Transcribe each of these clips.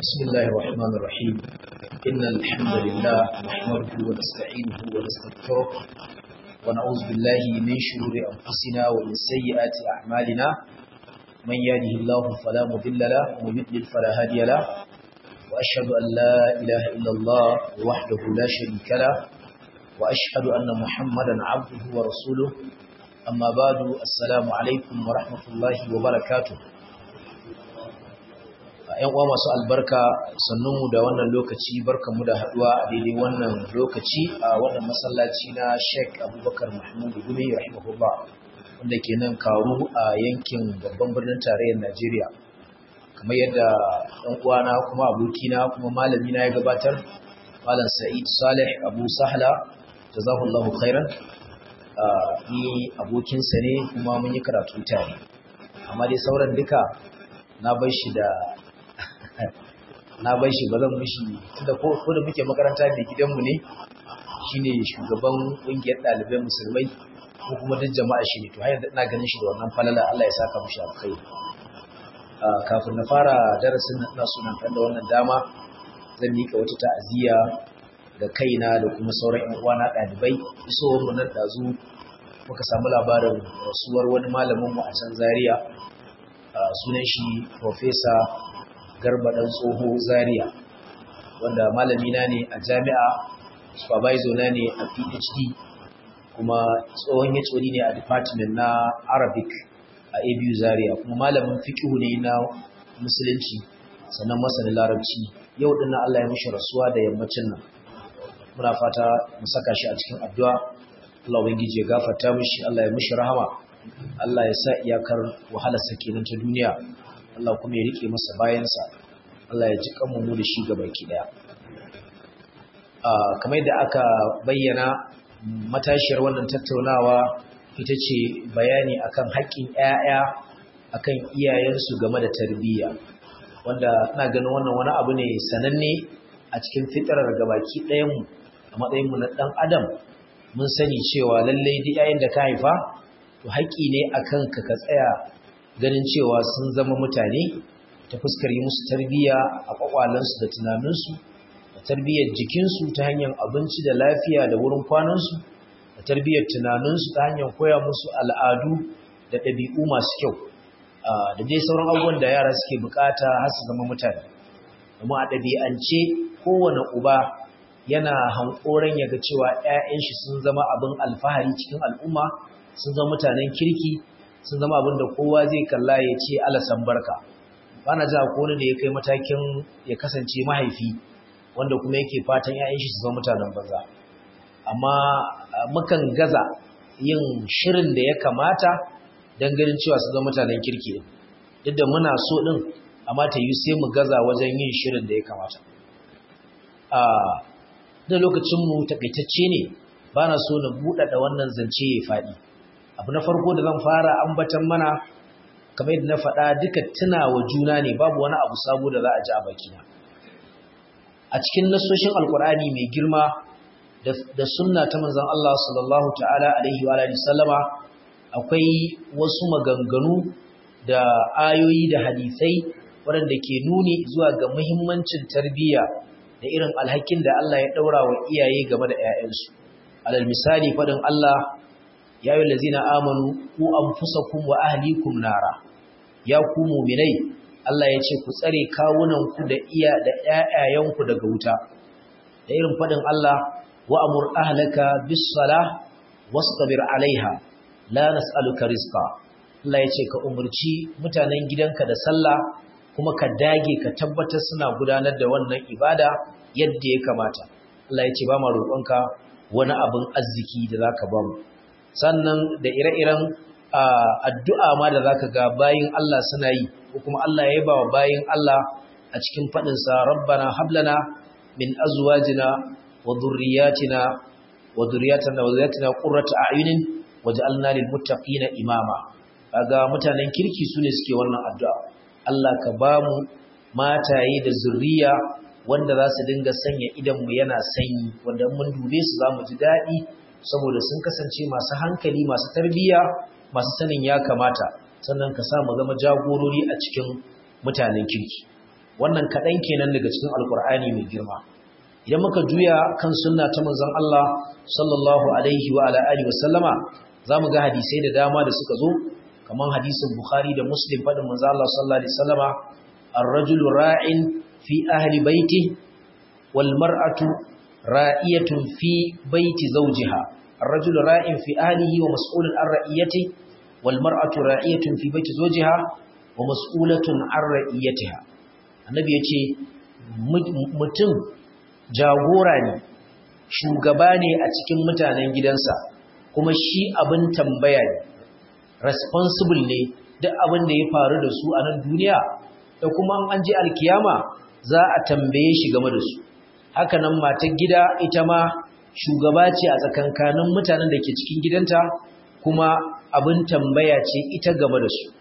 بسم الله الرحمن الرحيم إن الحمد لله نحمده ونستعينه ونستغفره ونعوذ بالله من شرور أنفسنا ومن سيئات أعمالنا من يهده الله فلا مضل له ومن يضلل فلا هادي له وأشهد أن لا إله إلا الله وحده لا شريك له وأشهد أن محمدا عبده ورسوله أما بعد السلام عليكم ورحمة الله وبركاته ‘yan uwa masu albarka sannunmu da wannan lokaci barkanmu da haduwa a daidai wannan lokaci a wannan masallaci na Sheikh Abubakar Mahmud Gumi rahimahullah wanda ke nan karu a yankin babban birnin tarayyar Najeriya kamar yadda ɗan uwana kuma abokina kuma malami na ya gabatar Malam Sa'id Saleh Abu Sahla jazahullahu khairan ni abokinsa ne kuma mun yi karatu tare amma dai sauran duka na bar shi da na bai shi ba zan mishi tunda ko ko da muke makaranta da gidanmu ne shine shugaban kungiyar ɗalibai musulmai ko kuma duk jama'a shi ne to har ina ganin shi da wannan falala Allah ya saka mishi alkhairi kafin na fara darasin nan ina sunan kan da wannan dama zan mika wata ta'aziyya da kaina da kuma sauran ƴan uwana ɗalibai isowar mu nan dazu muka samu labarin rasuwar wani malamin mu a can Zaria sunan shi Professor garba ɗan tsoho zaria wanda malamina ne a jami'a supervisor na ne a phd kuma tsohon ya ne a department na arabic a abu zaria kuma malamin fikihu ne na musulunci sannan masanin larabci yau ɗin allah ya mishi rasuwa da yammacin nan muna fata mu saka shi a cikin addu'a allah ubangiji ya gafarta mishi allah ya mishi rahama allah ya sa iyakar wahalarsa kenan ta duniya Allah kuma ya rike masa bayansa Allah ya ji kanmu mu da shi gabaki daya kamar yadda aka bayyana matashiyar wannan tattaunawa ita ce bayani akan haƙƙin ƴaƴa akan iyayensu game da tarbiyya wanda ina ganin wannan wani abu ne sananne a cikin fitarar gabaki ɗayanmu a matsayinmu na ɗan adam mun sani cewa lallai duk yayin da ka haifa to haƙƙi ne akan ka ka tsaya ganin cewa sun zama mutane ta fuskar yi musu tarbiyya a kwakwalansu da tunaninsu da tarbiyyar jikinsu ta hanyar abinci da lafiya da wurin kwanansu da tarbiyyar tunaninsu ta hanyar koya musu al'adu da ɗabi'u masu kyau da dai sauran abubuwan da yara suke bukata har su zama mutane domin a ɗabi'ance kowane uba yana hankoran ya ga cewa 'ya'yan shi sun zama abin alfahari cikin al'umma sun zama mutanen kirki sun zama abin da kowa zai kalla ya ce alasan barka ba na ja ko da ya kai matakin ya kasance mahaifi wanda kuma yake fatan ‘ya'yan shi su zama mutanen banza amma mukan gaza yin shirin da ya kamata don ganin cewa su zama mutanen kirki duk da muna so ɗin amma ta yi sai mu gaza wajen yin shirin da ya kamata a da lokacinmu takaitacce ne ba na so na buɗaɗa wannan zance ya faɗi abu na farko da zan fara ambatan mana kamar yadda na faɗa duka tunawa juna ne babu wani abu sabo da za a ji a bakina a cikin nasoshin alkur'ani mai girma da sunna ta manzon Allah sallallahu ta'ala alaihi wa alihi sallama akwai wasu maganganu da ayoyi da hadisai waɗanda ke nuni zuwa ga muhimmancin tarbiyya da irin alhakin da Allah ya ɗaura wa iyaye game da 'ya'yansu alal misali faɗin Allah ya yi lazina amanu ku an fusakun wa ahlikum nara ya ku muminai Allah ya ce ku tsare kawunanku da iya da ƴaƴayenku daga wuta da irin faɗin Allah wa amur ahlaka bis salah wastabir alaiha la nas'aluka rizqa Allah ya ce ka umurci mutanen gidanka da sallah kuma ka dage ka tabbatar suna gudanar da wannan ibada yadda ya kamata Allah ya ce ba ma roƙonka wani abin arziki da zaka ba mu sannan da ire-iren addu'a ma da za ka ga bayin Allah suna yi ko kuma Allah ya yaba wa bayin Allah a cikin faɗinsa rabbana hablana min azwajina wa dhurriyyatina wa dhurriyyatina wa dhurriyyatina qurrata a'yunin waj'alna lil muttaqina imama kaga mutanen kirki sune suke wannan addu'a Allah ka ba mu mataye da zurriya wanda za su dinga sanya idan mu yana sanyi wanda mun dube su za mu ji daɗi saboda sun kasance masu hankali masu tarbiyya masu sanin ya kamata sannan ka sa mu zama jagorori a cikin mutanen kirki wannan kaɗan kenan daga cikin alkur'ani mai girma idan muka juya kan sunna ta manzon Allah sallallahu alaihi wa ala alihi wa sallama zamu ga hadisai da dama da suka zo kaman hadisin Bukhari da Muslim fadin manzon Allah sallallahu alaihi wa sallama ar-rajulu ra'in fi ahli baiti wal mar'atu ra'iyatun fi baiti zawjiha ar-rajulu ra'in fi ahlihi wa mas'ulun an ra'iyati wal mar'atu ra'iyatun fi baiti zawjiha wa mas'ulatun an ra'iyatiha annabi yace mutum jagora ne shugaba ne a cikin mutanen gidansa kuma shi abin tambaya ne responsible ne duk abin da ya faru da su a nan duniya da kuma an je alkiyama za a tambaye shi game da su haka nan matar gida ita ma shugaba ce a tsakankanin mutanen da ke cikin gidanta kuma abin tambaya ce ita game da su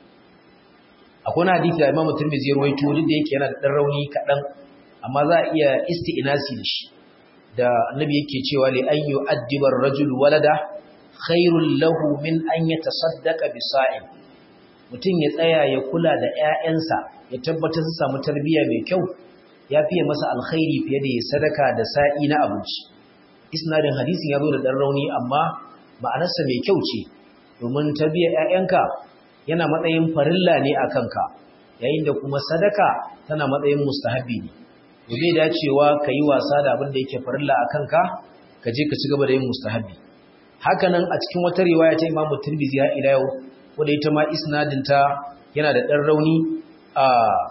akwai na hadisi da Imam Tirmidhi ya rawaito duk da yake yana da dan rauni kadan amma za a iya isti'nasi da shi da annabi yake cewa li an yu'addiba ar-rajul walada khairul lahu min an yatasaddaqa bi sa'in mutum ya tsaya ya kula da ƴaƴansa ya tabbatar su samu tarbiyya mai kyau ya fiye masa alkhairi fiye da ya sadaka da sa'i na abinci isnadin hadisin ya zo da dan rauni amma ma'anarsa mai kyau ce domin tarbiyyar ƴaƴanka yana matsayin farilla ne a kanka yayin da kuma sadaka tana matsayin mustahabi ne to bai dacewa ka yi wasa da abin da yake farilla a kanka ka je ka ci gaba da yin mustahabi hakanan a cikin wata riwaya ta imamu tirmidhi ya ila yau wanda ita ma isnadin ta yana da dan rauni a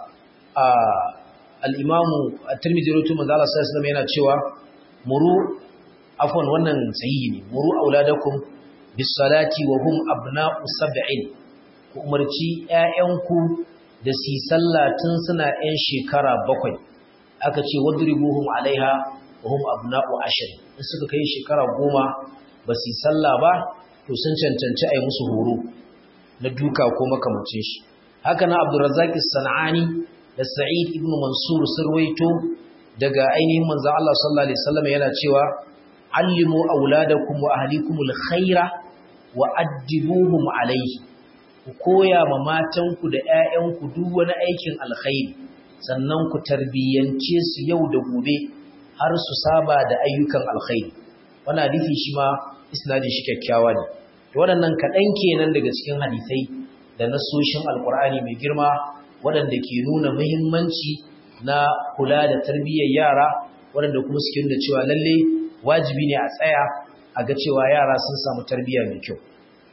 a al-imamu at-tirmidhi rawaito manzo Allah sallallahu alaihi wasallam yana cewa muru afwan wannan sahihi ne muru auladakum bis salati wa hum abna'u sab'in ku umarci ‘ya'yanku da si sallah tun suna ‘yan shekara bakwai, aka ce wadribuhum alaiha wa hum abna'u ashirin, in suka kai shekara goma ba si sallah ba, to sun cancanci a yi musu horo na duka ko makamancin shi. Haka na Abdurrazzaq Sana'ani da Sa'id ibn Mansur sun rawaito daga ainihin manzon Allah sallallahu alaihi wasallam yana cewa allimu auladakum wa ahlikumul khaira wa addibuhum alaihi ku koya ma matanku da ‘ya'yanku duk wani aikin alkhairi sannan ku tarbiyyance su yau da gobe har su saba da ayyukan alkhairi wani hadisi shi ma isnadin shi kyakkyawa ne waɗannan kaɗan kenan daga cikin hadisai da nasoshin alkur'ani mai girma waɗanda ke nuna muhimmanci na kula da tarbiyyar yara waɗanda kuma suke nuna cewa lalle wajibi ne a tsaya a ga cewa yara sun samu tarbiyya mai kyau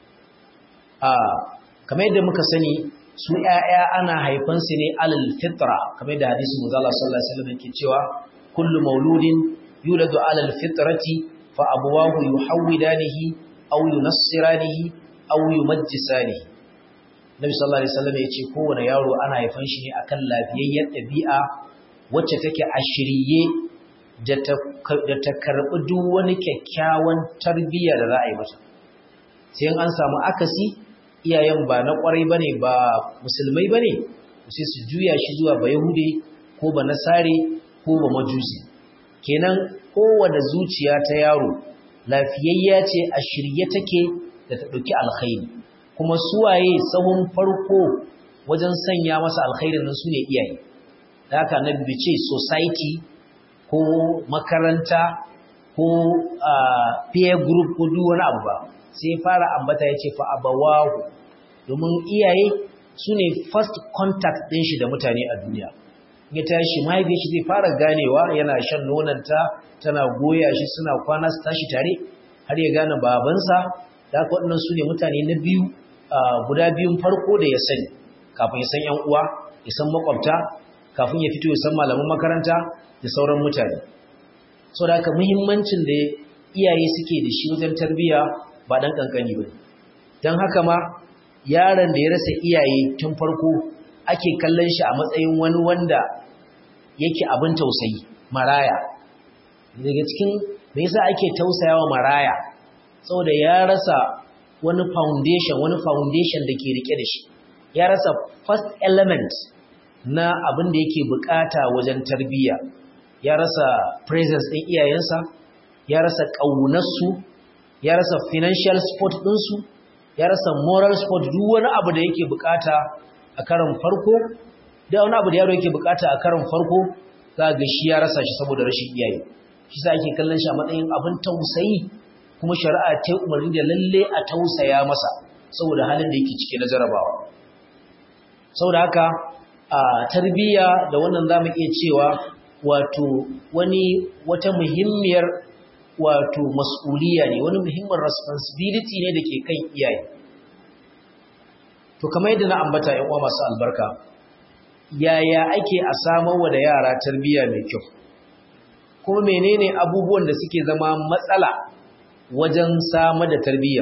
kamar yadda muka sani su ‘ya'ya ana haifansu ne alal fitra kamar yadda hadisi muzala sallallahu alaihi wasallam yake cewa kullu mauludin yuladu alal fitrati fa abuwahu yuhawwidanihi aw yunassiranihi aw yumajjisanihi Nabi sallallahu alaihi wasallam yace kowane yaro ana haifan shi ne akan lafiyayyar ɗabi'a wacce take a shirye da ta karɓi duk wani kyakkyawan tarbiyya da za a yi masa sai an samu akasi iyayen ba na kwarai ba ne ba musulmai ba ne sai su juya shi zuwa ba yahude ko ba nasare ko ba majusi kenan kowane zuciya ta yaro lafiyayya ce a shirye take da ta ɗauki alkhairi kuma suwaye sahun farko wajen sanya masa alkhairin nan su ne iyaye da haka na ce society ko makaranta ko peer group ko duk wani abu ba sai fara ambata ya ce fa abawahu domin iyaye su ne first contact ɗin shi da mutane a duniya ya tashi mahaifiyar shi zai fara ganewa yana shan nonanta tana goya shi suna kwana su tashi tare har ya gane babansa da haka waɗannan su ne mutane na biyu guda biyun farko da ya sani kafin ya san ‘yan uwa ya san makwabta kafin ya fito ya san malaman makaranta da sauran mutane sau da haka muhimmancin da iyaye suke da shi wajen tarbiyya ba ɗan ƙanƙani ba don haka ma yaron da ya rasa iyaye tun farko ake kallon shi a matsayin wani wanda yake abin tausayi maraya daga cikin me yasa ake tausayawa maraya saboda ya rasa wani foundation wani foundation da ke rike da shi ya rasa first element na abin da yake bukata wajen tarbiyya ya rasa presence ɗin iyayensa ya rasa ƙaunarsu ya rasa financial support ɗinsu ya rasa moral support duk wani abu da yake bukata a karan farko da wani abu da yaro yake bukata a karon farko za ga shi ya rasa shi saboda rashin iyaye shi sa ake kallon shi a matsayin abin tausayi kuma shari'a ta umarni da lalle a tausaya masa saboda halin da yake cike na jarabawa saboda haka a tarbiyya da wannan zamu iya cewa wato wani wata muhimmiyar wato mas'uliya ne wani muhimmin responsibility ne da ke kan iyaye to kamar yadda na ambata yan uwa masu albarka yaya ake a samarwa da yara tarbiyya mai kyau kuma menene abubuwan da suke zama matsala wajen samar da tarbiyya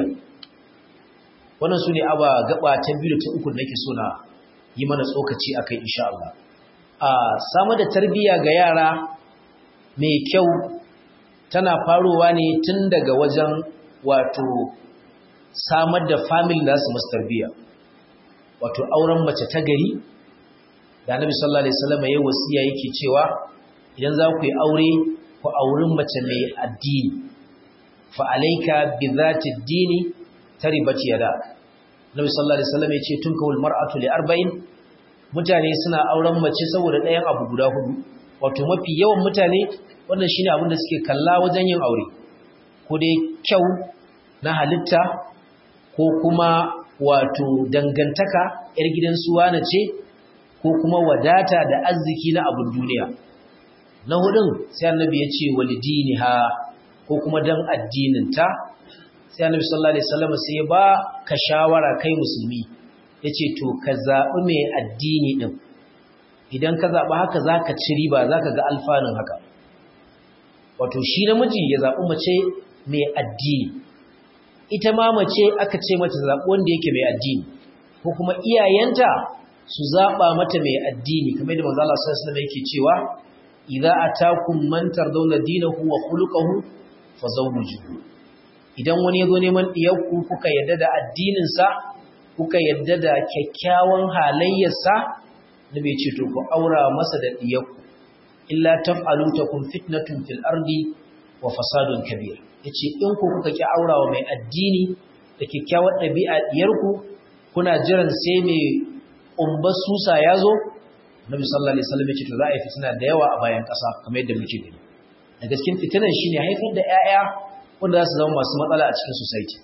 wannan su ne aba gaba ta biyu da ta uku nake so na yi mana tsokaci akai insha Allah a samar da tarbiyya ga yara mai kyau tana faruwa ne tun daga wajen wato samar da family da su masu tarbiyya wato auren mace ta gari da annabi sallallahu alaihi wasallam yayin wasiya yake cewa idan za ku yi aure ku aurin mace mai addini fa alayka bi dhati ad-dini taribat yada annabi sallallahu alaihi wasallam yace tunkawul mar'atu li arba'in mutane suna auren mace saboda ɗayan abu guda hudu wato mafi yawan mutane wannan shine abin da suke kalla wajen yin aure ko dai kyau na halitta ko kuma wato dangantaka yar gidan suwana ce ko kuma wadata da arziki na abin duniya na hudun sai annabi ya ce walidiniha ko kuma dan addininta sai annabi sallallahu alaihi wasallam sai ba ka shawara kai musulmi yace to ka zabi mai addini din idan ka zabi haka zaka ci riba zaka ga alfanun haka wato shi namiji ya zabi mace mai addini ita ma mace aka ce mata zabi wanda yake mai addini ko kuma iyayenta su zaba mata mai addini kamar yadda manzo Allah sallallahu alaihi wasallam yake cewa idza atakum man tardawna dinahu wa khuluquhu fazawwijuhu idan wani yazo neman diyarku kuka yadda da addinin sa kuka yadda da kyakkyawan halayyarsa nabi ce to ku aura masa da diyarku illa taf'alu takum fitnatun fil ardi wa fasadun kabir yace in ku kuka ki aurawa mai addini da kyakkyawar dabi'a diyarku kuna jiran sai mai umbar susa yazo Nabi sallallahu alaihi wasallam ya ce to za a yi fitina da yawa a bayan ƙasa kamar yadda muke gani. Da gaskin fitinan shine haifar da ƴaƴa wanda za su zama masu matsala a cikin society.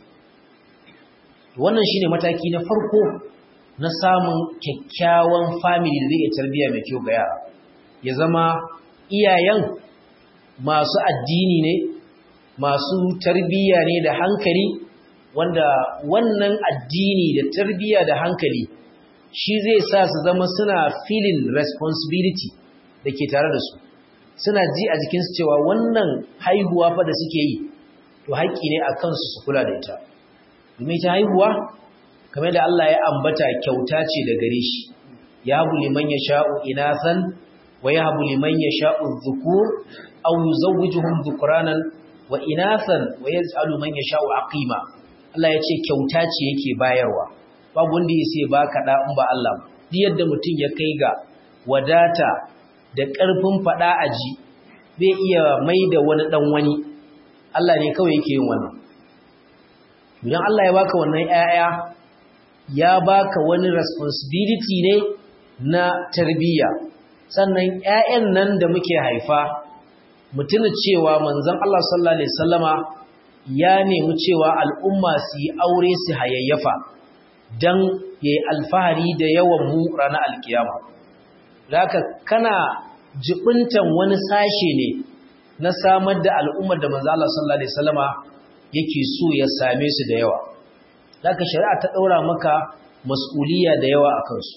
Wannan shine mataki na farko na samun kyakkyawan family da zai iya tarbiyya mai kyau ga yara. Ya zama iyayen masu addini ne, masu tarbiyya ne da hankali wanda wannan addini da tarbiyya da hankali shi zai sa su zama suna feeling responsibility da ke tare da su suna ji a jikinsu cewa wannan haihuwa fa da suke yi to haƙƙi ne a kansu su kula da ita domin ita haihuwa kamar da Allah ya ambata kyauta ce da gare shi ya habu liman ya sha'u inathan wa ya habu liman ya sha'u dhukur aw yuzawwijuhum dhukranan wa inathan wa yaj'alu man yasha'u aqima Allah ya ce kyauta ce yake bayarwa babu wanda ya sai baka da in ba Allah duk yadda mutum ya kai ga wadata da ƙarfin fada aji bai iya mai da wani dan wani Allah ne kawai yake yin wannan idan Allah ya baka wannan ƴaƴa ya baka wani responsibility ne na tarbiyya sannan ƴaƴan nan da muke haifa mutuna cewa manzon Allah sallallahu alaihi wasallama ya nemi cewa al'umma su yi aure su hayayyafa don ya yi alfahari da yawan mu ranar alkiyama. Zaka kana jibintan wani sashe ne na samar da al'ummar da manzala sallallahu Alaihi Wasallama yake so ya same su da yawa. Zaka shari'a ta ɗaura maka mas'uliya da yawa a kansu.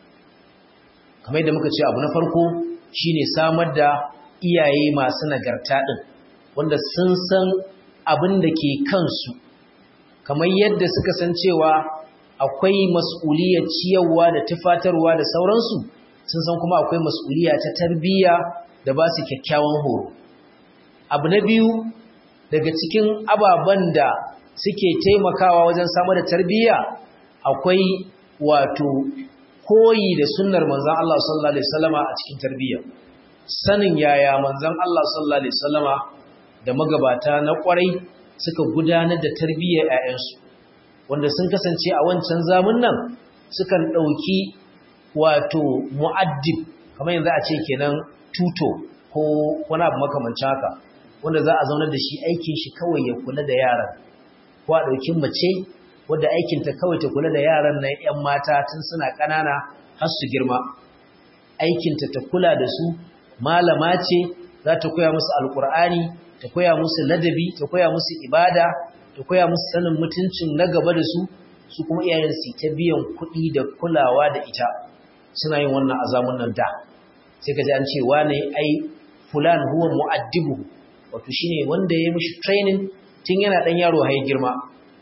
Kamar da muka ce abu na farko shine samar da iyaye masu nagarta ɗin, wanda sun san abin da ke kansu, kamar yadda suka san cewa akwai mas'uliyar ciyarwa da tufatarwa da sauransu sun san kuma akwai mas'uliya ta tarbiyya da ba su kyakkyawan horo abu na biyu daga cikin ababen da suke taimakawa wajen samar da tarbiyya akwai wato koyi da sunnar manzon Allah sallallahu alaihi wasallama a cikin tarbiyya sanin yaya manzon Allah sallallahu alaihi wasallama da magabata na kwarai suka gudanar da tarbiyyar 'ya'yansu wanda sun kasance a wancan zamun nan sukan ɗauki wato mu'addib kamar yanzu a ce kenan tuto ko wani abu makamancin haka wanda za a zaunar da shi aikin shi kawai ya kula da yaran ko a ɗauki mace wadda aikinta kawai ta kula da yaran na 'yan mata tun suna ƙanana har su girma aikinta ta kula da su malama ce za ta koya musu alƙur'ani ta koya musu ladabi ta koya musu ibada ta koya musu sanin mutuncin na gaba da su su kuma iyayen su ta biyan kuɗi da kulawa da ita suna yin wannan azamun nan da sai ka ji an ce wane ai fulan huwa mu'addibu wato shine wanda ya mishi training tun yana dan yaro har girma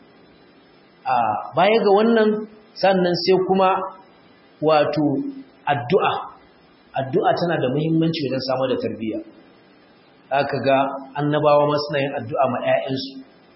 a baya ga wannan sannan sai kuma wato addu'a addu'a tana da muhimmanci wajen samar da tarbiyya aka ga annabawa ma suna yin addu'a ma 'ya'yansu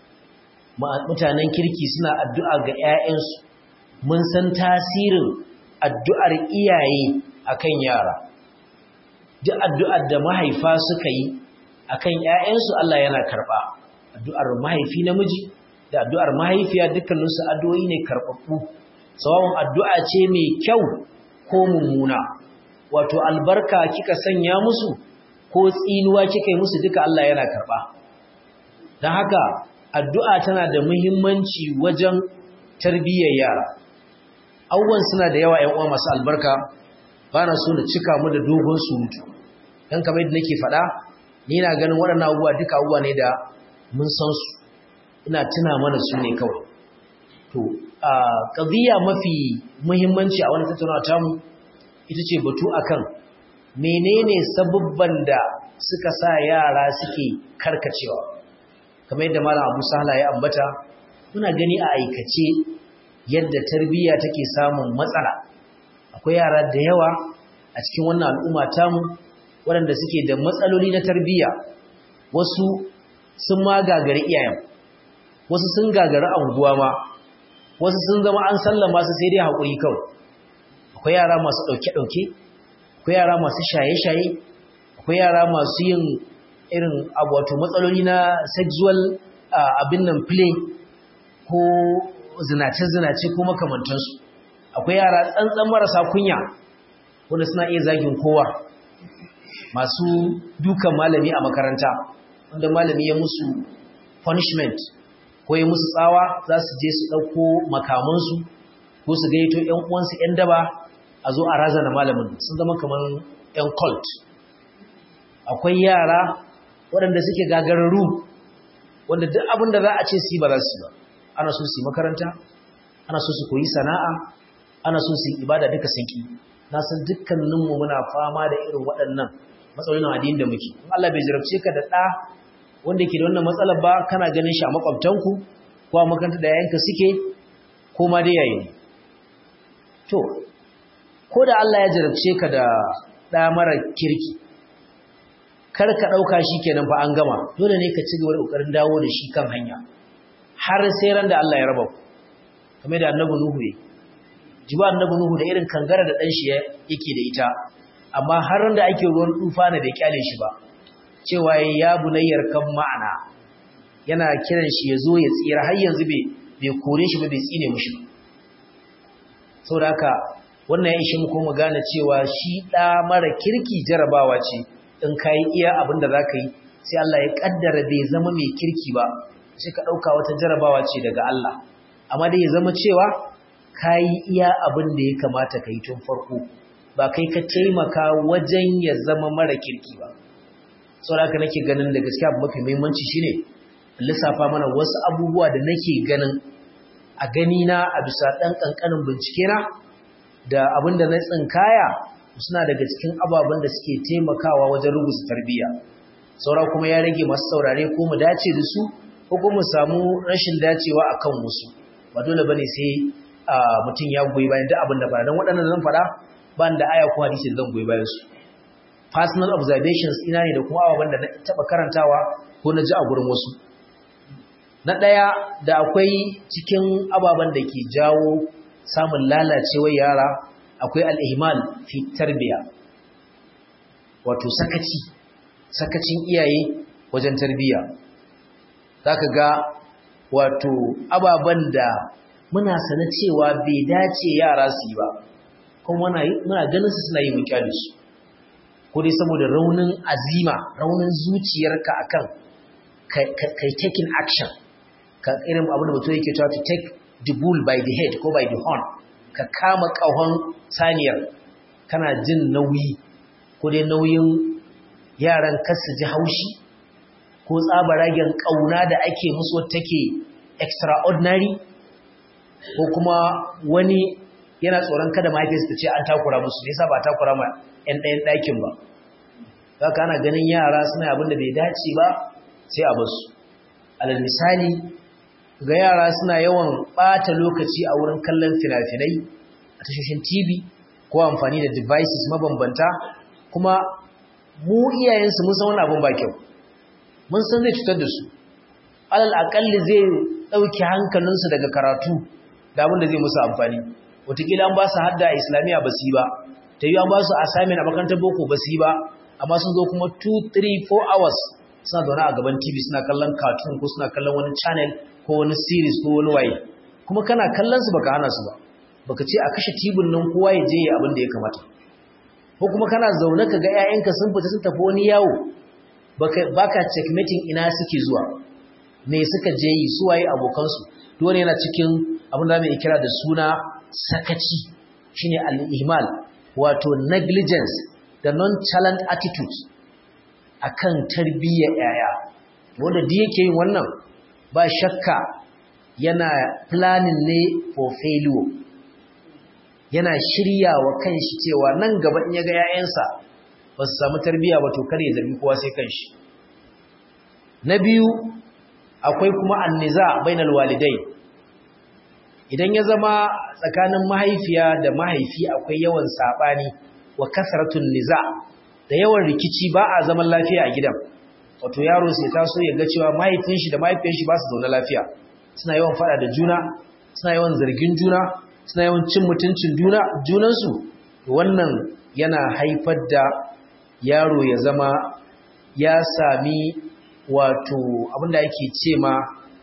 mutanen kirki suna addu'a ga 'ya'yansu mun san tasirin addu'ar iyaye akan yara duk addu'ar da mahaifa suka yi akan 'ya'yansu Allah yana karɓa addu'ar mahaifi namiji da addu'ar mahaifiya dukkaninsu addu'o'i ne karɓaɓɓu tsawon addu'a ce mai kyau ko mummuna wato albarka kika sanya musu ko tsinuwa kika yi musu duka Allah yana karɓa don haka addu'a tana da muhimmanci wajen tarbiyyar yara abubuwan suna da yawa uwa masu albarka ba na so na cika mu da dogon surutu don kamar yadda nake faɗa ni na ganin waɗannan abubuwa duka abubuwa ne da mun san su ina tuna mana su ne kawai to a ƙaziya mafi muhimmanci a wani tattaunawa tamu ita ce batu akan menene sabubban da suka sa yara suke karkacewa kamar yadda malam Abu Sahla ya ambata muna gani a aikace yadda tarbiyya take samun matsala akwai yara da yawa a cikin wannan al'umma tamu waɗanda suke da matsaloli na tarbiyya wasu sun ma gagari iyayen wasu sun gagari anguwa ma wasu sun zama an sallama su sai dai haƙuri kawai akwai yara masu ɗauke-ɗauke akwai yara masu shaye-shaye akwai yara masu yin irin abu wato matsaloli na sexual abin nan play ko zinace-zinace ko makamantansu akwai yara tsantsan marasa kunya wanda suna iya zagin kowa masu dukan malami a makaranta wanda malami ya musu punishment ko ya musu tsawa za su je su ɗauko makamansu ko su gaito ‘yan uwansu ‘yan daba a zo a razana malamin sun zama kamar ‘yan cult akwai yara waɗanda suke gagararru wanda duk abin da za a ce su ba za su ba ana so su yi makaranta ana so su koyi sana'a ana so su yi ibada duka sun ki na san dukkaninmu muna fama da irin waɗannan matsalolin addini da muke in Allah bai jarabce ka da ɗa wanda ke da wannan matsalar ba kana ganin shi a makwabtanku ko a makaranta da yayanka suke ko ma dai yayin to ko da Allah ya jarabce ka da ɗa mara kirki kar ka ɗauka shi kenan fa an gama dole ne ka ci gaba da ƙoƙarin dawo da shi kan hanya har sai ran da Allah ya raba ku kamar da annabi Nuhu ne jiba annabi Nuhu da irin kangara da ɗan shi yake da ita amma har ran da ake ruwan tufa na bai kyale shi ba cewa ya bunayyar kan ma'ana yana kiran shi ya zo ya tsira har yanzu bai bai kore shi ba bai tsine mushi ba saboda haka wannan ya ishe mu kuma gane cewa shi ɗa mara kirki jarabawa ce in ka yi iya abin da za ka yi sai Allah ya ƙaddara bai zama mai kirki ba sai ka ɗauka wata jarabawa ce daga Allah amma dai ya zama cewa ka yi iya abin da ya kamata ka yi tun farko ba kai ka taimaka wajen ya zama mara kirki ba sau da nake ganin da gaskiya abu mafi muhimmanci shine lissafa mana wasu abubuwa da nake ganin a gani na a bisa ɗan ƙanƙanin bincike na da abin da na tsinkaya suna daga cikin ababen da suke taimakawa wajen rubuta tarbiyya saura kuma ya rage masu saurare ko mu dace da su ko kuma mu samu rashin dacewa akan wasu ba dole bane sai mutum ya goyi bayan duk abin da fara don waɗannan zan faɗa ba da aya ko hadisi zan goyi bayan su personal observations ina ne da kuma ababen da na taɓa karantawa ko na ji a gurin wasu na ɗaya da akwai cikin ababen da ke jawo samun lalacewar yara akwai al'ihimal fi tarbiya wato sakaci sakacin iyaye wajen tarbiya za ka ga wato ababen da muna sana cewa bai dace yara su yi ba kuma muna ganin su suna yi mun kyale su ko dai saboda raunin azima raunin zuciyarka akan kai taking action ka irin abin da mutum yake cewa to take the bull by the head ko by the horn ka kama kahon saniyar kana jin nauyi ko dai nauyin yaran kasu ji haushi ko tsabaragen kauna da ake musu take extraordinary ko kuma wani yana tsoron kada mahaifiyarsa ta ce an takura musu ne yasa ba takura ma 'yan ɗayan ɗakin ba haka ana ganin yara suna abin da bai dace ba sai a basu alal misali ga yara suna yawan ɓata lokaci a wurin kallon fina-finai a tashoshin tv ko amfani da devices mabambanta kuma mu iyayensu mun san wani abin ba kyau mun san zai cutar da su alal akalli zai ɗauki hankalinsu daga karatu da abin da zai musu amfani wataƙila an ba su hadda a islamiyya ba su yi ba ta yi an ba su assignment a makarantar boko ba su yi ba amma sun zo kuma 2 3 4 hours suna zaune a gaban tv suna kallon cartoon ko suna kallon wani channel ko wani series ko wani waye kuma kana kallon su baka hana su ba baka ce a kashe tibin nan kowa ya je abin da ya kamata ko kuma kana zaune ka ga 'ya'yanka sun fita sun tafi wani yawo baka checkmating ina suke zuwa me suka je yi su waye abokansu dole yana cikin abin da mai kira da suna sakaci shine al-ihmal wato negligence da nonchalant attitude akan tarbiyyar yaya wanda duk yake yin wannan ba shakka yana planning ne for failure yana shiryawa kanshi cewa nan gaba in yaga yayansa ba su samu tarbiyya ba to kare zargi kowa sai kanshi na biyu akwai kuma anniza bainal walidai idan ya zama tsakanin mahaifiya da mahaifi akwai yawan sabani wa kasratun niza da yawan rikici ba a zaman lafiya a gidan wato yaro sai taso ya ga cewa mahaifin shi da mahaifiyar shi ba su zaune lafiya suna yawan fada da juna suna yawan zargin juna suna yawan cin mutuncin juna junansu wannan yana haifar da yaro ya zama ya sami wato abinda yake ce ma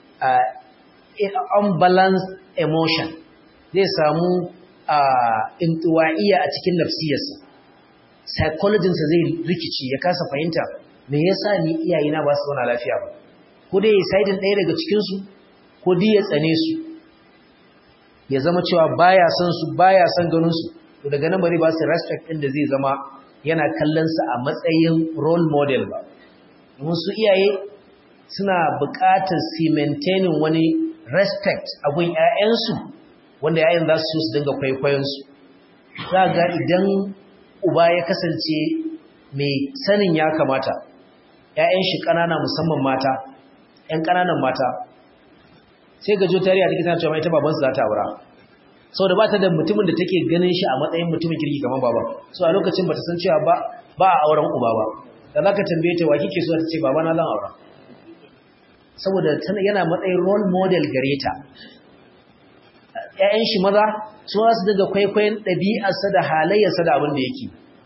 unbalanced emotion zai samu intuwa'iya a cikin nafsiyarsa psychologinsa zai rikici ya kasa fahimta me yasa ni iyayena ba su zauna lafiya ba ko dai ya saidin ɗaya daga cikinsu ko dai ya tsane su ya zama cewa baya son su baya son ganin su to daga nan bari ba su respect ɗin da zai zama yana kallon su a matsayin role model ba domin su iyaye suna buƙatar su maintaining wani respect a gun ƴaƴansu wanda ƴaƴan za su su dinga kwaikwayon su za ga idan uba ya kasance mai sanin ya kamata ƴaƴan shi ƙanana musamman mata ƴan ƙananan mata sai ga jotariya take tana cewa ita babansu za ta aura saboda ba ta da mutumin da take ganin shi a matsayin mutumin kirki kamar baba so a lokacin ba ta san cewa ba ba a auren uba ba da za ka tambaye ta wa kike so ta ce baba na zan aura saboda yana matsayin role model gare ta ƴaƴan shi maza su za su daga kwaikwayon ɗabi'arsa da halayyarsa da abin da yake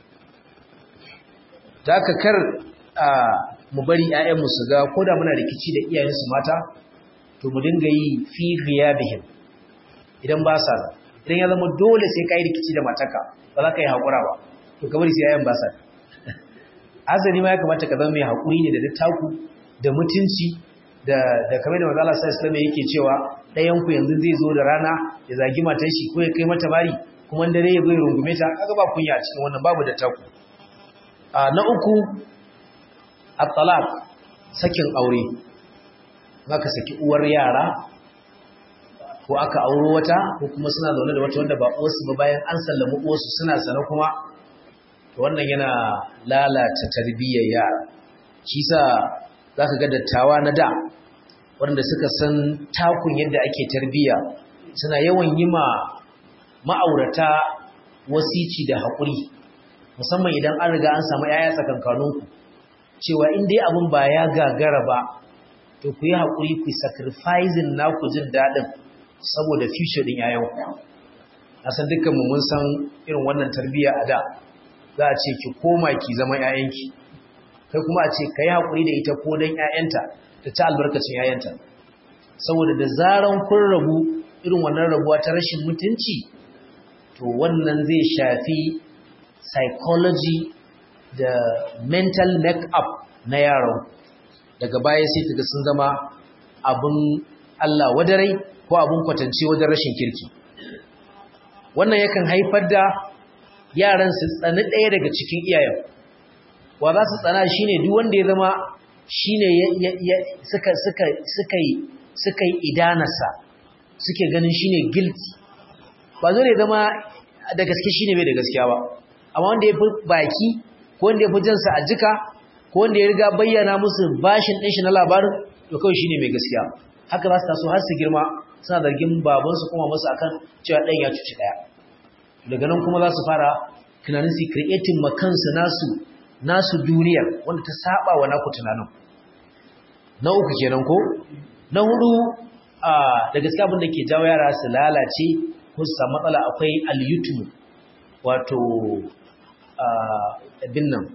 da aka kar a mu bari ƴaƴanmu su ga ko da muna rikici da iyayensu mata to mu dinga yi fi ghiyabihim idan ba sa idan ya zama dole sai ka yi rikici da mataka ba za ka yi haƙura ba to kamar sai yayan ba sa azali ma ya kamata ka zama mai haƙuri ne da dattaku da mutunci da da kamar da manzo Allah sallallahu alaihi yake cewa ɗayan ku yanzu zai zo da rana ya zagi matar shi ko ya kai mata bari kuma dare ya zo ya rungume ta kaga ba kunya a cikin wannan babu dattaku a na uku at-talaq sakin aure aka saki uwar yara ko aka auro wata ko kuma suna zaune da wata wanda ba uwarsu ba bayan an sallami uwarsu suna sana kuma to wannan yana lalata tarbiyyar yara shi sa zaka ga dattawa na da wanda suka san takun yadda ake tarbiyya suna yawan yi ma ma'aurata wasici da haƙuri musamman idan an riga an samu yaya tsakankaninku cewa in dai abin ba ya gagara ba to ku yi haƙuri ku sacrificing naku jin daɗin saboda future ɗin yayanku na san dukkanmu mun san irin wannan tarbiyya a da za a ce ki koma ki zama yayanki kai kuma a ce ka yi haƙuri da ita ko don yayanta da ta albarkacin yayanta saboda da zaran kun rabu irin wannan rabuwa ta rashin mutunci to to wannan zai shafi psychology da mental make-up na yaron daga baya sai kaga sun zama abin Allah wadarai ko abin kwatance wajen rashin kirki wannan yakan haifar da yaran su tsani ɗaya daga cikin iyayen wa za su tsana shine duk wanda ya zama shine suka suka suka yi suka yi idanarsa suke ganin shine guilty ba zai zama da gaske shine bai da gaskiya ba amma wanda ya fi baki ko wanda ya fi jansa a jika ko wanda ya riga bayyana musu bashin ɗin shi na labarin to kawai shine mai gaskiya haka za su taso har su girma suna zargin babansu kuma musu akan cewa ɗan ya cuci ɗaya daga nan kuma za su fara tunanin su creating ma kansu nasu nasu duniyar wanda ta saba wa naku tunanin na uku kenan ko na hudu da gaskiya abin da ke jawo yara su lalace ko su samu matsala akwai al-youtube wato abin nan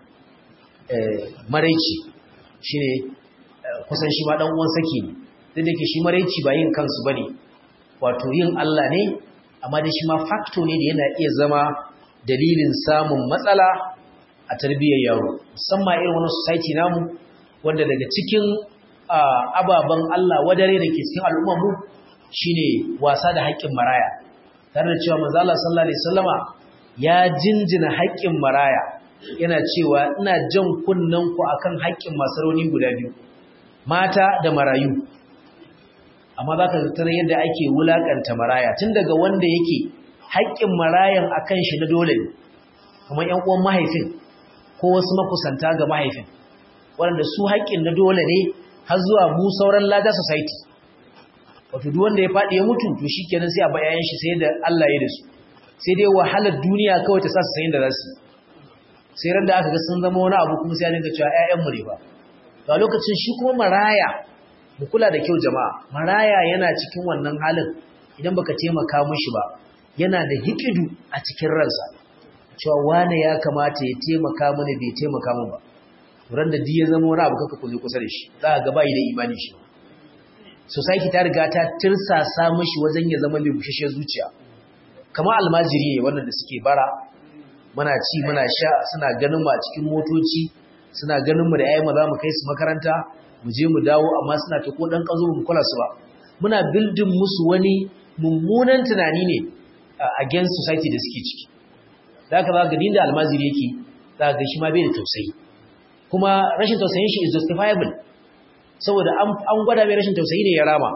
maraici shi ne kusan shi ma ɗan uwan saki ne duk da ke shi maraici ba yin kansu ba ne wato yin Allah ne amma da shi ma facto ne da yana iya zama dalilin samun matsala a tarbiyyar yaro musamman irin wani society namu wanda daga cikin ababen Allah wadare da ke cikin al'ummarmu shine wasa da haƙƙin maraya tare da cewa manzo Allah sallallahu alaihi wasallama ya jinjina haƙƙin maraya yana cewa ina jan kunnen ku akan haƙƙin masu rauni guda biyu mata da marayu amma za ka tattara yadda ake wulaƙanta maraya tun daga wanda yake haƙƙin marayan akan shi na dole ne kuma ƴan uwan mahaifin ko wasu makusanta ga mahaifin waɗanda su haƙƙin na dole ne har zuwa mu sauran lada society wato duk wanda ya faɗi ya mutu to shikenan sai a bayan shi sai da Allah ya da su sai dai wahalar duniya kawai ta sa su sayin da za su sai ran da aka ga sun zama wani abu kuma sai a dinga cewa ƴaƴanmu ne ba to a lokacin shi kuma maraya mu kula da kyau jama'a maraya yana cikin wannan halin idan baka taimaka mishi ba yana da hikidu a cikin ransa cewa wane ya kamata ya taimaka mana bai taimaka min ba ran da ya zama wani abu kaka kuje kusa da shi za ka ga bai da imani shi society ta riga ta tirsasa mishi wajen ya zama mai bushashe zuciya kamar almajiri ne wannan da suke bara muna ci muna sha suna ganin mu a cikin motoci suna ganin mu da yayi mu za mu kai su makaranta mu je mu dawo amma suna ta ko dan kazo mu kula su ba muna building musu wani mummunan tunani ne against society da suke ciki da haka za ga dinda almajiri yake za ga shi ma bai da tausayi kuma rashin tausayin shi is justifiable saboda an gwada mai rashin tausayi ne ya rama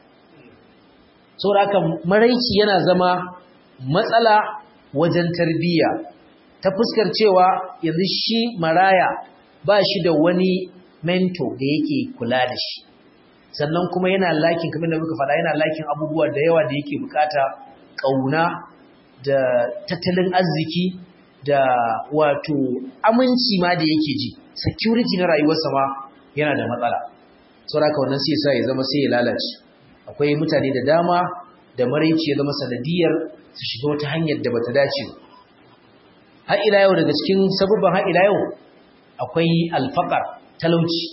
saboda haka maraici yana zama matsala wajen tarbiyya ta fuskar cewa yanzu shi maraya ba shi da wani mento da yake kula da shi sannan kuma yana lakin kamar da muka faɗa yana lakin abubuwa da yawa da yake bukata ƙauna da tattalin arziki da wato aminci ma da yake ji security na rayuwarsa ma yana da matsala saboda haka wannan sai sa ya zama sai ya lalace akwai mutane da dama da maraici ya zama sanadiyar su shiga wata hanyar da bata dace ba har ila yau daga cikin sabubban har ila yau akwai alfaqar talauci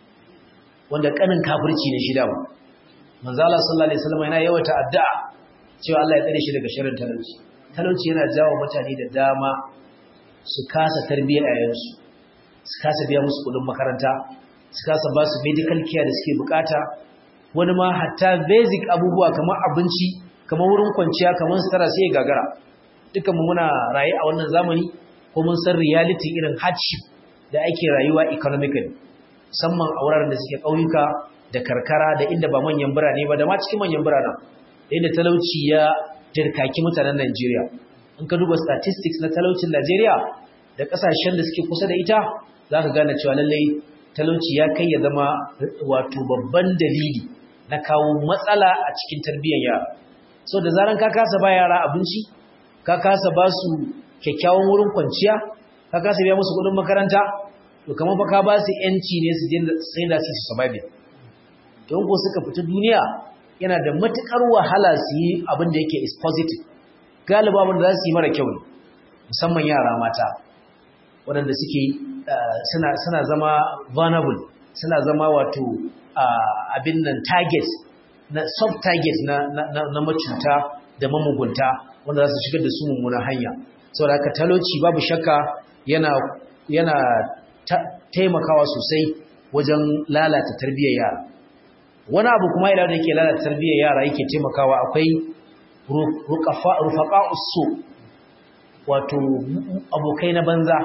wanda kanin kafirci ne shi da mu manzo Allah sallallahu alaihi wasallam yana yawata addu'a cewa Allah ya tsare shi daga sharrin talauci talauci yana jawo mutane da dama su kasa tarbiyyar yayansu su kasa biya musu kudin makaranta su kasa ba su medical care da suke bukata wani ma hatta basic abubuwa kamar abinci kamar wurin kwanciya kamar sutura sai ya gagara dukan mu muna raye a wannan zamani ko mun san reality irin hardship da ake rayuwa economically musamman a wuraren da suke ƙauyuka da karkara da inda ba manyan birane ba da ma cikin manyan biranen da inda talauci ya dirkaki mutanen Najeriya in ka duba statistics na talaucin Najeriya da kasashen da suke kusa da ita za ka gane cewa lallai talauci ya kai ya zama wato babban dalili na kawo matsala a cikin tarbiyyar yara so da zaran ka kasa ba yara abinci ka kasa ba su kyakkyawan wurin kwanciya ka kasa biya musu kuɗin makaranta to kamar fa ka ba su yanci ne su je sai da su survive don ko suka fita duniya yana da matukar wahala su yi abin da yake is positive galiba abin da za su yi mara kyau ne musamman yara mata waɗanda suke suna zama vulnerable suna zama wato abin nan target na soft target na, na, na, macuta da mamugunta wanda za su shigar da su mummunan hanya saboda haka talauci babu shakka yana yana taimakawa sosai wajen lalata tarbiyyar yara wani abu kuma idan da yake lalata tarbiyyar yara yake taimakawa akwai rufaqa'us su wato abokai na banza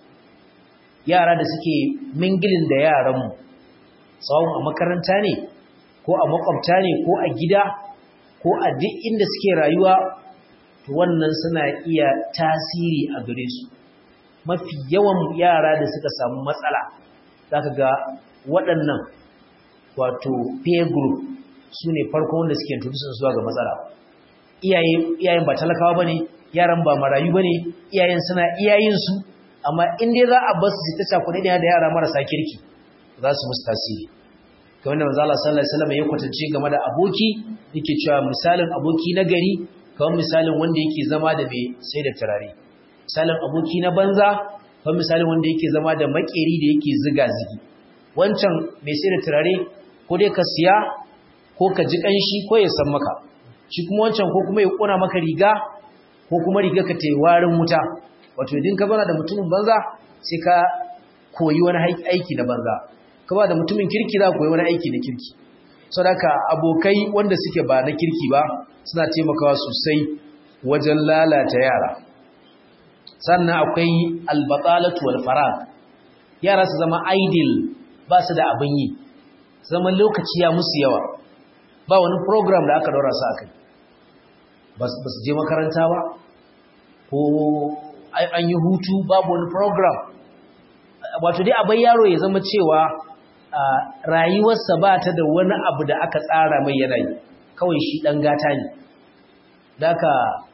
yara da suke mingilin da yaranmu tsawon a makaranta ne ko a makwabta ne ko a gida ko a duk inda suke rayuwa to wannan suna iya tasiri a gare su mafi yawan yara da suka samu matsala zaka ga waɗannan wato peer group su ne farko wanda suke introduce zuwa ga matsala iyayen ba talakawa bane yaran ba marayu bane iyayen suna iyayen su amma in dai za a basu su ta cakuɗe da yara marasa kirki za su musu tasiri kamar da manzo Allah sallallahu alaihi wasallam ya kwatance game da aboki yake cewa misalin aboki na gari kamar misalin wanda yake zama da mai sai da turare misalin aboki na banza kamar misalin wanda yake zama da makeri da yake ziga zigi wancan mai sai da turare ko dai ka siya ko ka ji kanshi ko ya san maka shi kuma wancan ko kuma ya kona maka riga ko kuma riga ka tayi warin wuta wato idan ka bana da mutumin banza sai ka koyi wani aiki na banza ka ba da mutumin kirki za koyi wani aiki na kirki saboda abokai wanda suke ba na kirki ba suna taimakawa sosai wajen lalata yara sannan akwai albatalatu wal farag yara su zama idle ba su da abin yi zama lokaci ya musu yawa ba wani program da aka daura su akai ba su je makaranta ba ko an yi hutu babu wani program wato dai abin yaro ya zama cewa rayuwarsa ba ta da wani abu da aka tsara mai yanayi kawai shi ɗan gata ne da aka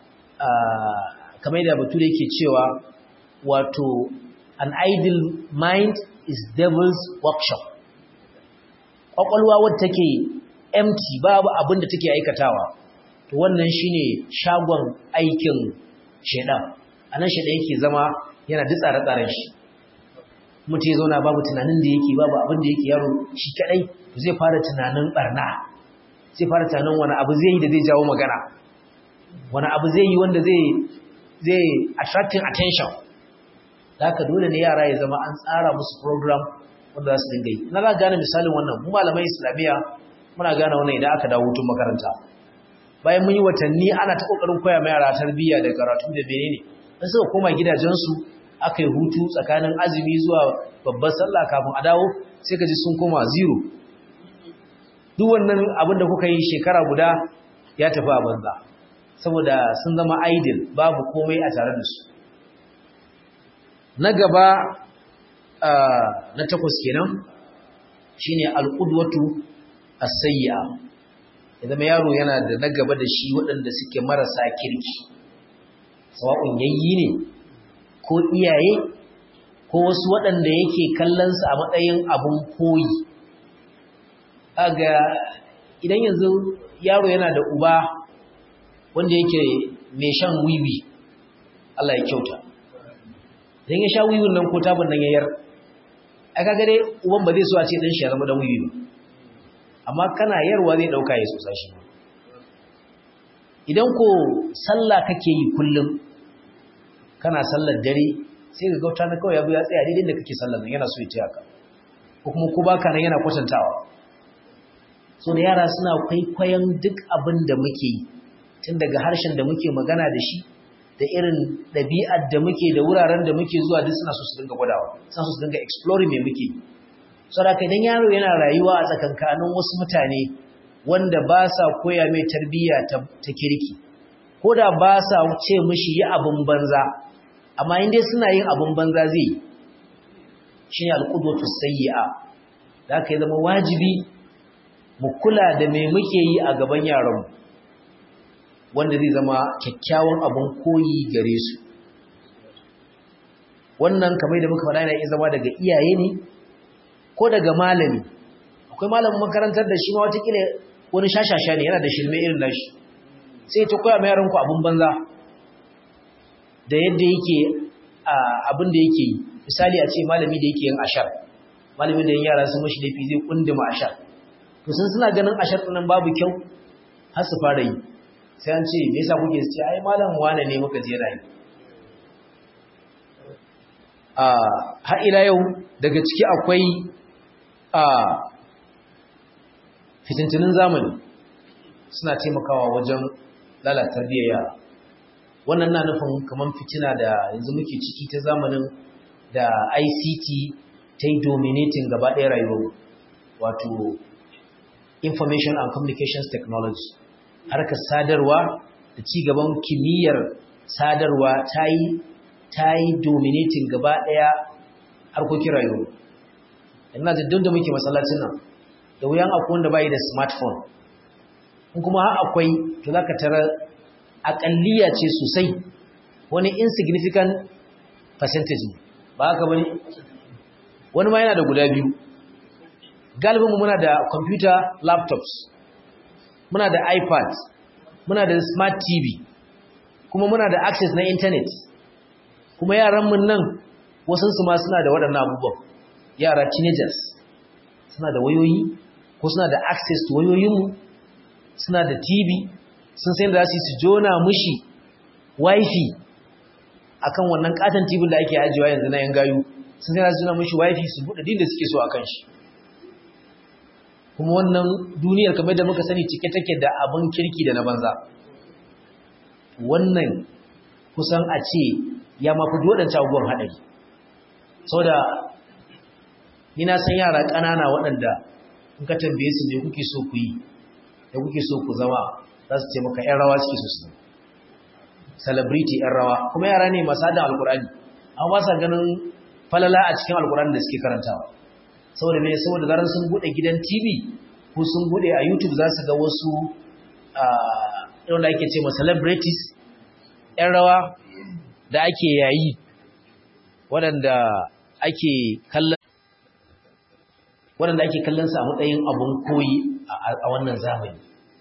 kamar da bature yake cewa wato an idle mind is devil's workshop ƙwaƙwalwa wadda take empty babu abin da take aikatawa to wannan shine shagon aikin shaidan a nan shaidan yake zama yana duk tsare-tsaren shi mutum ya zauna babu tunanin da yake babu abin da yake yaro shi kadai zai fara tunanin barna zai fara tunanin wani abu zai yi da zai jawo magana wani abu zai yi wanda zai zai attracting attention da haka dole ne yara ya zama an tsara musu program wanda za su dinga yi na za gane misalin wannan mu malamai islamiyya muna gane wannan idan aka dawo hutun makaranta bayan mun yi watanni ana ta kokarin koya ma yara tarbiyya da karatu da menene dan suka koma gidajensu aka yi hutu tsakanin azumi zuwa babbar sallah kafin a dawo sai ka ji sun koma zero duk wannan abin da kuka yi shekara guda ya tafi a banza saboda sun zama idle babu komai a tare da su na gaba na takwas kenan shine alqudwatu as-sayyi'a ya zama yaro yana da na gaba da shi waɗanda suke marasa kirki sawa'un yayyi ne ko iyaye ko wasu waɗanda yake kallonsu a matsayin abun koyi aga idan yanzu yaro yana da uba wanda yake mai shan wiwi Allah ya kyauta idan ya sha wiwin nan ko tabin nan yayar a kaga dai uban ba zai so a ce dan shi ya zama dan wiwi ba amma kana yarwa zai dauka ya sosa shi idan ko sallah kake yi kullum kana sallar dare sai ga gauta na kawai yabu ya tsaya daidai da kake sallar nan yana so ya ce haka ko kuma ko baka nan yana kwatantawa so da yara suna kwaikwayon duk abin da muke yi tun daga harshen da muke magana da shi da irin ɗabi'ar da muke da wuraren da muke zuwa duk suna so su dinga gwadawa suna so su dinga exploring me muke yi saboda idan yaro yana rayuwa a tsakankanin wasu mutane wanda ba sa koya mai tarbiyya ta kirki ko da ba sa ce mishi yi abin banza amma in dai suna yin abin banza zai yi shi ne alƙudwatu sayyi'a da aka yi zama wajibi mu kula da me muke yi a gaban yaranmu wanda zai zama kyakkyawan abin koyi gare su wannan kamar da muka faɗa yana iya zama daga iyaye ne ko daga malami akwai malamin makarantar da shi ma watakila wani shashasha ne yana da shirme irin nashi sai ta koya mai yaranku abin banza da yadda yake abin da yake yi misali a ce malami da yake yin ashar malamin da yin yara sun mashi laifi zai kunduma ashar to sun suna ganin ashar ɗinan babu kyau har su fara yi sai an ce me yasa kuke ce ai malam wane ne muka je rayu a har ila yau daga ciki akwai a fitintunin zamani suna taimakawa wajen lalata tarbiyyar yara wannan na nufin kamar fitina da yanzu muke ciki ta zamanin da ICT ta yi dominating gaba ɗaya rayuwar wato information and communications technology harkar sadarwa da ci gaban kimiyyar sadarwa ta yi ta yi dominating gaba ɗaya harkokin rayuwa ina da duk da muke masallacin nan da wuyan akwai wanda bai da smartphone in kuma har akwai to zaka tara akalliya ce sosai wani insignificant percentage ba haka bane wani ma yana da guda biyu galibinmu muna da computer laptops muna da ipad muna da smart tv kuma muna da access na internet kuma yaranmu nan wasansu ma suna da waɗannan abubuwan yara teenagers suna da wayoyi ko suna da access to wayoyinmu suna da tv sun sai da za su jona mushi wifi akan wannan katon tv da ake ajiyewa yanzu na yan gayu sun sai da su jona mushi wifi su buɗe din da suke so akan shi kuma wannan duniyar kamar da muka sani cike take da abin kirki da na banza wannan kusan a ce ya mafi waɗancan abubuwan haɗari sau da ni na san yara ƙanana waɗanda in ka tambaye su me kuke so ku yi da kuke so ku zama za su ce maka 'yan rawa suke so su celebrity 'yan rawa kuma yara ne masu haɗin alkur'ani an ba sa ganin falala a cikin alkur'ani da suke karantawa saboda me saboda zaran sun bude gidan TV ko sun bude a YouTube za su ga wasu irin da ake ce ma celebrities ƴan rawa da ake yayi waɗanda ake kallon waɗanda ake kallon su a matsayin abun koyi a wannan zamani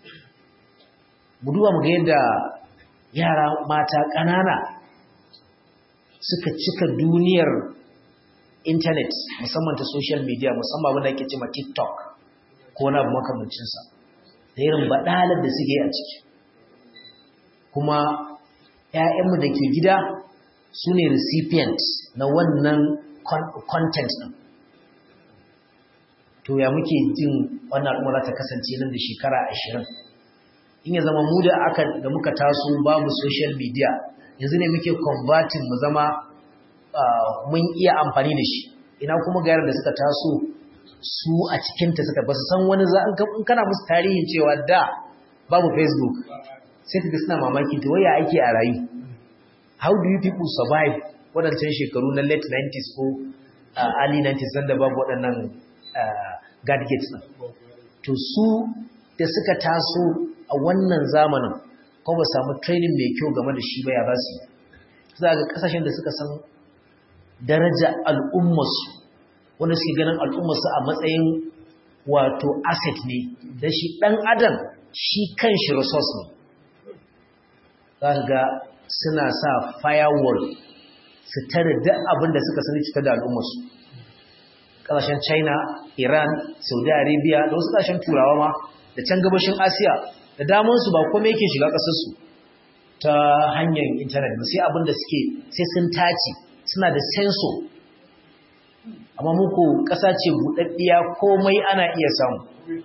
mu duba mu ga yadda yara mata ƙanana suka cika duniyar internet musamman ta social media musamman wanda ake cewa TikTok ko na abu makamancinsa da irin baɗalar da suke a ciki kuma ‘ya'yanmu da ke gida su ne recipient na wannan content ɗin to ya muke jin wannan al'umma ta kasance nan da shekara ashirin in ya zama mu da aka da muka taso babu social media yanzu ne muke converting mu zama mun iya amfani da shi ina kuma ga da suka taso su a cikinta suka ba su san wani za in kana musu tarihin cewa da babu facebook sai ka ga suna mamaki to waya ake a rayu how do you people survive waɗancan shekaru na late 90s ko early 90s sanda babu waɗannan gadgets ɗin to su da suka taso a wannan zamanin ko ba samu training mai kyau game da shi ba ya ba su za ga kasashen da suka san daraja al'ummarsu wanda suke ganin al'ummarsu a matsayin wato asset ne da shi ɗan adam shi kan shi resource ne za ga suna sa firewall su tare duk abin da suka sani cutar da al'ummarsu ƙasashen china iran saudi arabia da wasu ƙasashen turawa ma da can gabashin asiya da damansu ba kome yake shiga ƙasarsu ta hanyar intanet ba sai abin da suke sai sun tace suna da senso amma muku ƙasa ce buɗaɗɗiya komai ana iya samu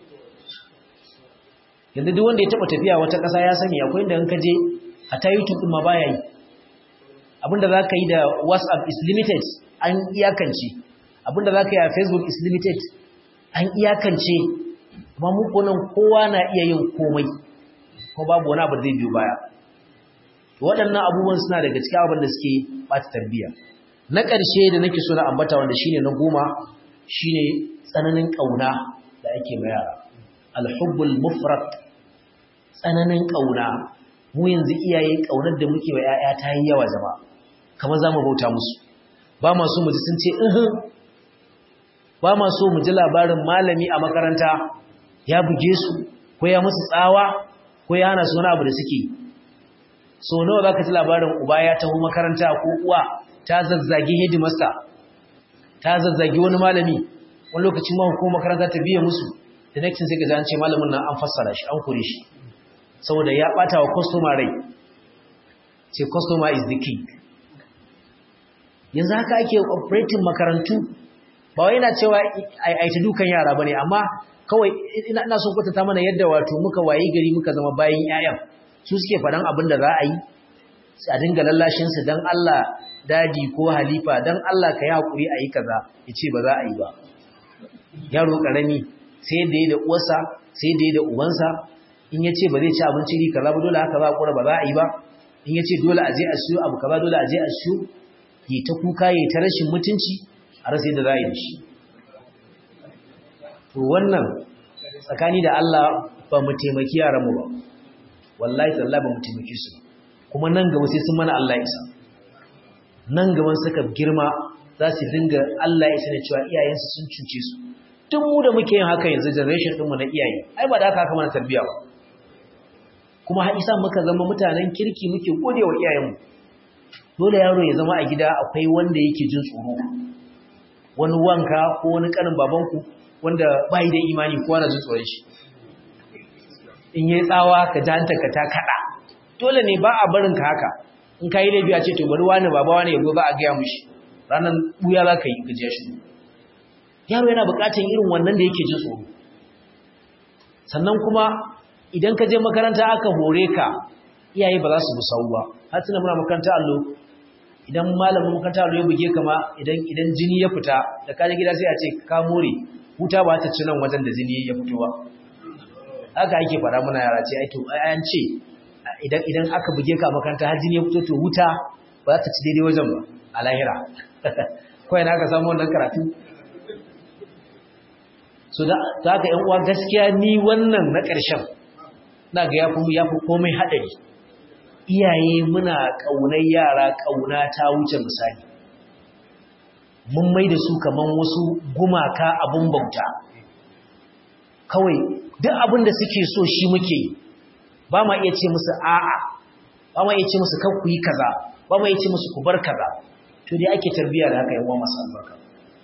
yanzu duk wanda ya taɓa tafiya wata ƙasa ya sani akwai inda ka je a ta youtube ɗin ma baya yi abinda za ka yi da whatsapp is limited an iyakance abinda za ka yi a facebook is limited an iyakance amma muku nan kowa na iya yin komai ko babu wani abu da zai biyo baya waɗannan abubuwan suna daga cikin abin da suke ɓata tarbiyya na ƙarshe da nake so na ambata wanda shine na goma shine tsananin ƙauna da ake ma yara alhubbul mufrad tsananin ƙauna mu yanzu iyaye ƙaunar da muke wa 'ya'ya ta yi yawa zama kamar za mu bauta musu ba ma so mu ji sun ce ihun ba ma so mu ji labarin malami a makaranta ya buge su ko ya musu tsawa ko ya hana su wani abu da suke so nawa za ka ji labarin uba ya taho makaranta ko uwa ta zazzagi hedimasta ta zazzagi wani malami wani lokacin ma hukumar makaranta ta biya musu da next sai ka ji an ce malamin nan an fassara shi an kore shi saboda ya bata wa customer rai ce customer is the king yanzu haka ake operating makarantu ba wai yana cewa ai ta dukan yara bane amma kawai ina ina so kwatanta mana yadda wato muka wayi gari muka zama bayin yayan su suke faɗan abin da za a yi a dinga lallashin su dan Allah dadi ko halifa dan Allah ka yi hakuri a yi kaza yace ba za a yi ba yaro karami sai da yi da uwarsa sai da yi da ubansa in yace ba zai ci abinci ri kaza ba dole haka za a kura ba za a yi ba in yace dole a je a siyo abu kaza dole a je a siyo yi ta kuka yi ta rashin mutunci a rasa yadda za a yi da shi to wannan tsakani da Allah ba mu taimaki yaranmu ba wallahi talla ba mu taimaki su kuma nan gaba sai sun mana Allah isa nan gaban suka girma za su dinga Allah isa ne cewa iyayensu sun cuce su tun mu da muke yin haka yanzu generation ɗinmu na iyaye ai ba da haka haka mana tarbiyya ba kuma har isa muka zama mutanen kirki muke gode wa iyayenmu dole yaro ya zama a gida akwai wanda yake jin tsoro wani wanka ko wani kanin babanku wanda bai da imani ko wani jin tsoron shi in yi tsawa ka janta ka ta kada dole ne ba a barin ka haka in ka yi laifi a ce to bari wani baba wani yabo ba a gaya mushi ranar buya za ka yi ka je shi yaro yana buƙatar irin wannan da yake jin tsoro sannan kuma idan ka je makaranta aka hore ka iyaye ba za su musau ba har tuna muna makaranta allo idan malamin makaranta allo ya buge ka ma idan idan jini ya fita da kaje gida sai a ce ka more huta ba ta ci nan wajen da jini ya fito ba haka ake fara muna yara ce ai to an ce idan idan aka buge ka makaranta har jini ya fito to huta ba za ta ci daidai wajen ba a lahira kawai na ka samu wannan karatu so da haka yan uwa gaskiya ni wannan na ƙarshen na ga yafi yafi komai hadari iyaye muna kaunar yara kauna ta wuce misali mun mai da su kaman wasu gumaka abun bauta kawai duk abin da suke so shi muke yi ba ma iya ce musu a'a ba ma iya ce musu kan ku yi kaza ba ma iya ce musu ku bar kaza to dai ake tarbiyya da haka yawan masu albarka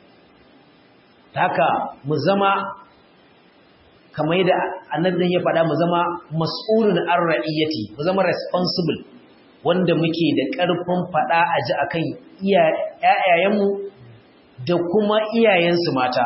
haka mu zama kamar yadda annabin ya faɗa mu zama mas'ulun an ra'iyyati mu zama responsible wanda muke da ƙarfin faɗa a ji akan iyayenmu da kuma iyayensu mata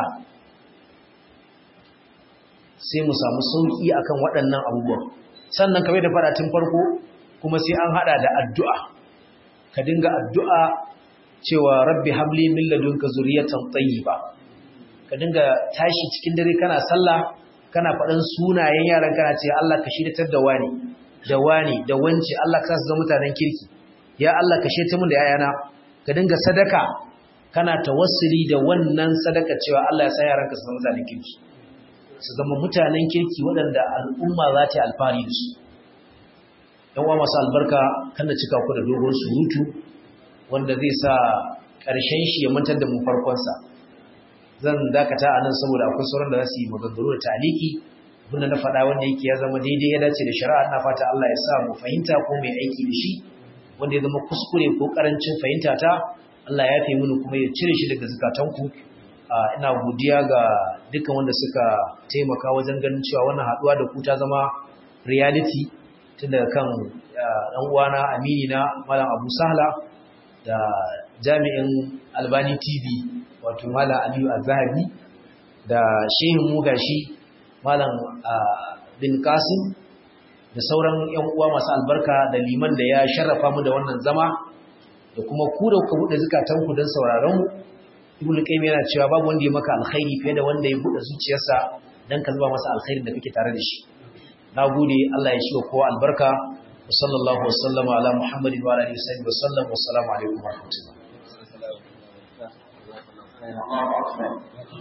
sai mu samu sauƙi akan waɗannan abubuwan sannan kamar da faɗa tun farko kuma sai an haɗa da addu'a ka dinga addu'a cewa rabbi habli min ladunka zuriyatan tayyiba ka dinga tashi cikin dare kana sallah kana faɗin sunayen yaran kana ce Allah ka shiryatar da wani da wani da wance Allah ka sa mutanen kirki ya Allah ka shiryatar mun da yayana ka dinga sadaka kana tawassuli da wannan sadaka cewa Allah ya sa yaran ka su zama mutanen kirki su zama mutanen kirki waɗanda al'umma za ta yi alfahari da su yan uwa masu albarka kan da cika ku da dogon surutu wanda zai sa ƙarshen shi ya mantar da mu farkonsa zan dakata a nan saboda akwai sauran da za su yi maganganu da taliki abinda na faɗa wanda yake ya zama daidai ya dace da shari'a na fata Allah ya sa mu fahimta ko mai aiki da shi wanda ya zama kuskure ko karancin fahimta ta Allah ya fi mini kuma ya cire shi daga zukatanku ina godiya ga dukkan wanda suka taimaka wajen ganin cewa wannan haɗuwa da ku ta zama reality tun daga kan ɗan uwana amini na malam abu sahla da jami'in albani tv wato malam aliyu azhabi da shehin mugashi malam bin kasim da sauran yan uwa masu albarka da liman da ya sharrafa mu da wannan zama da kuma ku da kuka buɗe zukatanku don sauraron mu ibnu qayyim yana cewa babu wanda ya maka alkhairi fiye da wanda ya buɗe zuciyarsa dan ka zuba masa alkhairin da kake tare da shi nagode Allah ya shi wa kowa albarka wa sallallahu wa sallama ala muhammadin wa alihi wa sallam wa assalamu alaikum wa rahmatullahi